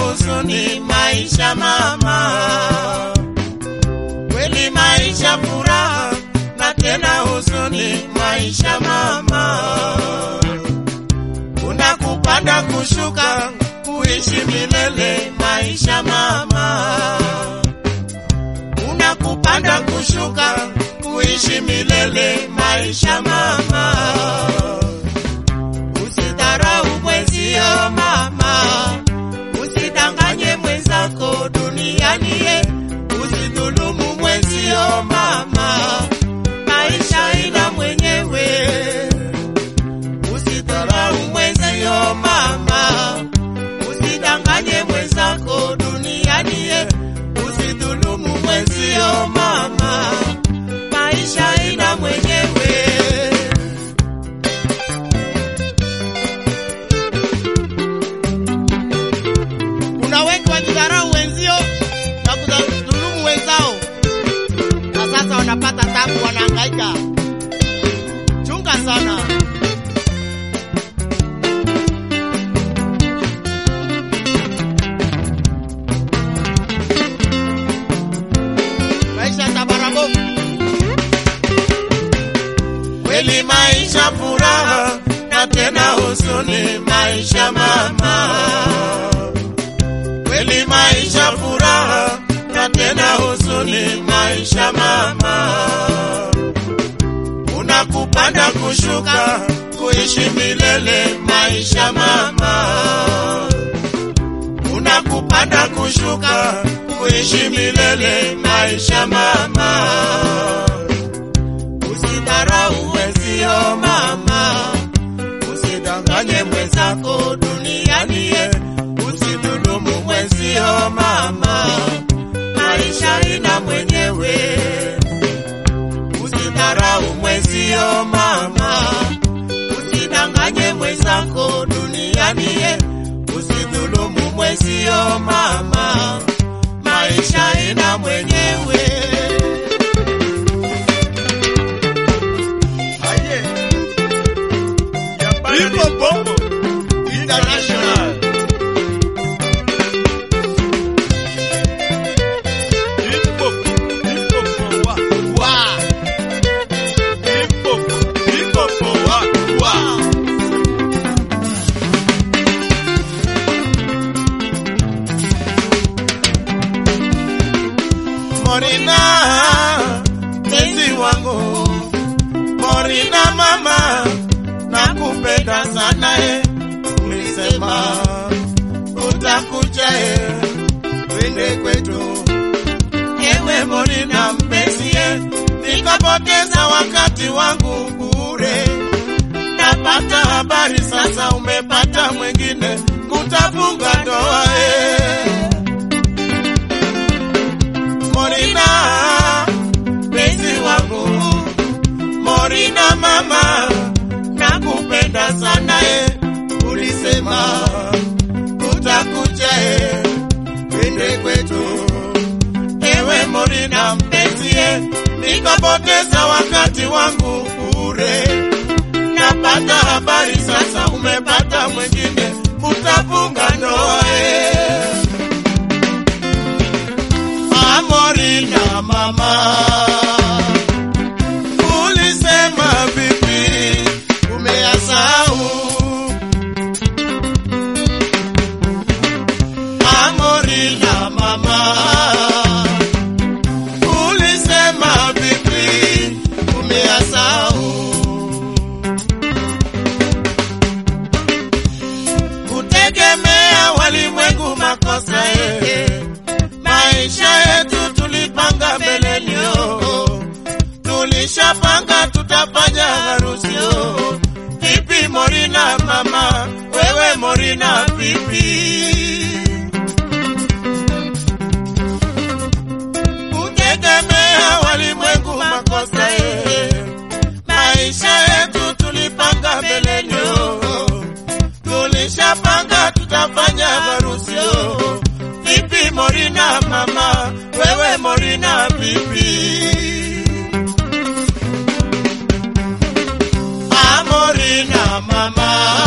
huzuni, maisha mama, kweli maisha furaha na tena huzuni, maisha mama, kuna kupanda kushuka, kuishi milele, maisha mama, kuna kupanda kushuka, kuishi milele, maisha mama. Usidharau mwenzio mama, usidanganye mwenzako duniani, ye usidhulumu mwenzio mama, maisha ina mwenyewe. Usidharau mwenzio mama, usidanganye mwenzako duniani, ye usidhulumu mwenzio mama, maisha ina mwenyewe. Kuna wengi wakidharau wenzio na kudhulumu wenzao, na sasa wanapata tabu, wanahangaika. Chunga sana. Maisha tabarabofu kweli, maisha furaha na tena huzuni, maisha mama kweli maisha furaha na tena huzuni, maisha mama, kuna kupanda kushuka, kuishi milele, maisha mama, kuna kupanda kushuka, kuishi milele, maisha mama, usidharau wenzio mama, usidanganye mwenzako duniani ye usidhulumu mwenzio mama, maisha ina mwenyewe. Usidharau mwenzio mama, usidanganye mwenzako duniani, ye usidhulumu mwenzio mama, maisha ina mwenyewe. Aye. Ya Hip Hop International. Hip hop, hip hop, wa, Wa, hip hop, hip hop, wa, wa. Morina, mpenzi wangu, Morina mama, nakupenda sana e, ulisema utakuja e, twende kwetu. Ewe Morina mpenzi e, nikapoteza wakati wangu bure. Napata habari sasa umepata mwingine, kutafunga ndoa e. Morina, mpenzi wangu, Morina mama, nakupenda sana e, ulisema utakuja e, twende kwetu. Ewe Morina mpenzi e, nikapoteza wakati wangu bure. Napata habari sasa umepata mwingine, utafunga ndoa e. Amorina mama, ulisema vipi? Umeyasahau? Amorina mama, ulisema vipi? Umeyasahau? Kutegemea walimwengu makosa yeye maisha yetu tulipanga mbeleni, oh. tulishapanga tutafanya harusi. oh. Vipi Morina mama, wewe Morina vipi? Kutegemea walimwengu makosa ye, maisha yetu tulipanga mbeleni, oh. tulishapanga tutafanya harusi. oh. Vipi Morina mama, wewe Morina vipi? Ah, Morina mama,